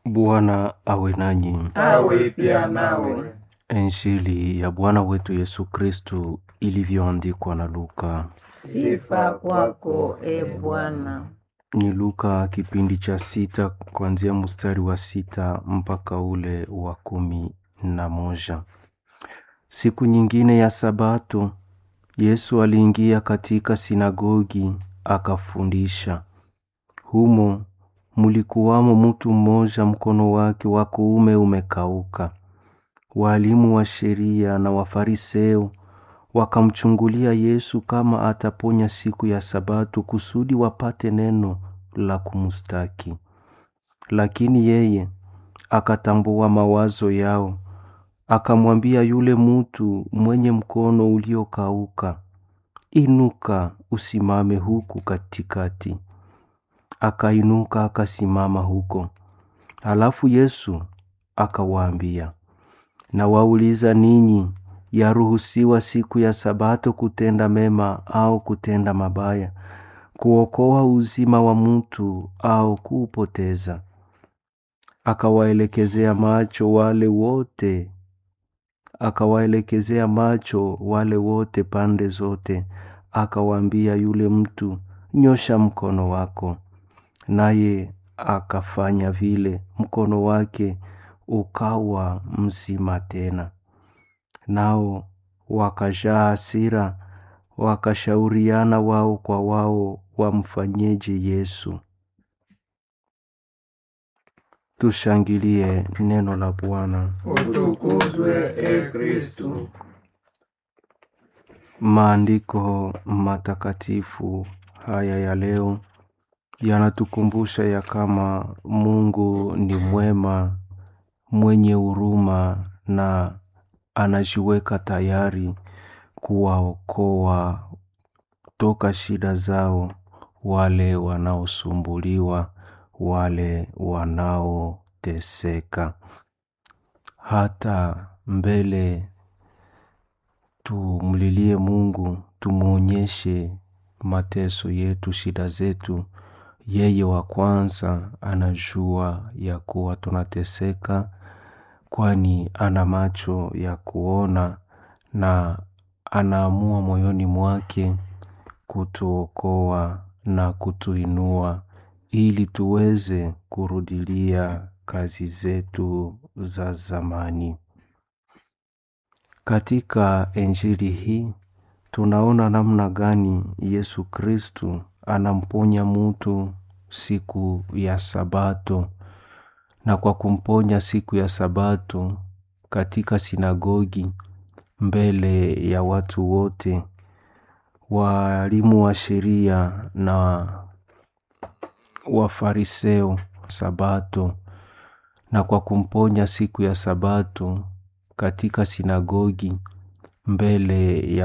Bwana awe nanyi. awe pia nawe. Injili ya Bwana wetu Yesu Kristu ilivyoandikwa na Luka. Sifa kwako e Bwana. Ni Luka kipindi cha sita kuanzia mstari wa sita mpaka ule wa kumi na moja. Siku nyingine ya Sabato, Yesu aliingia katika sinagogi akafundisha. Humo mulikuwamo mtu mmoja mkono wake wa kuume umekauka. Walimu wa sheria na Wafariseo wakamchungulia Yesu kama ataponya siku ya Sabato kusudi wapate neno la kumstaki. Lakini yeye akatambua mawazo yao, akamwambia yule mutu mwenye mkono uliokauka, inuka usimame huku katikati. Akainuka akasimama huko. Halafu Yesu akawaambia, nawauliza ninyi, yaruhusiwa siku ya Sabato kutenda mema au kutenda mabaya, kuokoa uzima wa mtu au kuupoteza? Akawaelekezea macho wale wote, akawaelekezea macho wale wote pande zote, akawaambia yule mtu, nyosha mkono wako. Naye akafanya vile, mkono wake ukawa mzima tena. Nao wakajaa hasira, wakashauriana wao kwa wao wamfanyeje Yesu. Tushangilie neno la Bwana. Utukuzwe e Kristu. Maandiko matakatifu haya ya leo yanatukumbusha ya kama Mungu ni mwema, mwenye huruma na anajiweka tayari kuwaokoa toka shida zao wale wanaosumbuliwa, wale wanaoteseka. Hata mbele tumlilie Mungu, tumwonyeshe mateso yetu, shida zetu. Yeye wa kwanza anajua ya kuwa tunateseka, kwani ana macho ya kuona na anaamua moyoni mwake kutuokoa na kutuinua ili tuweze kurudilia kazi zetu za zamani. Katika Injili hii tunaona namna gani Yesu Kristu anamponya mutu siku ya Sabato, na kwa kumponya siku ya Sabato katika sinagogi mbele ya watu wote, walimu wa sheria na Wafariseo Sabato, na kwa kumponya siku ya Sabato katika sinagogi mbele ya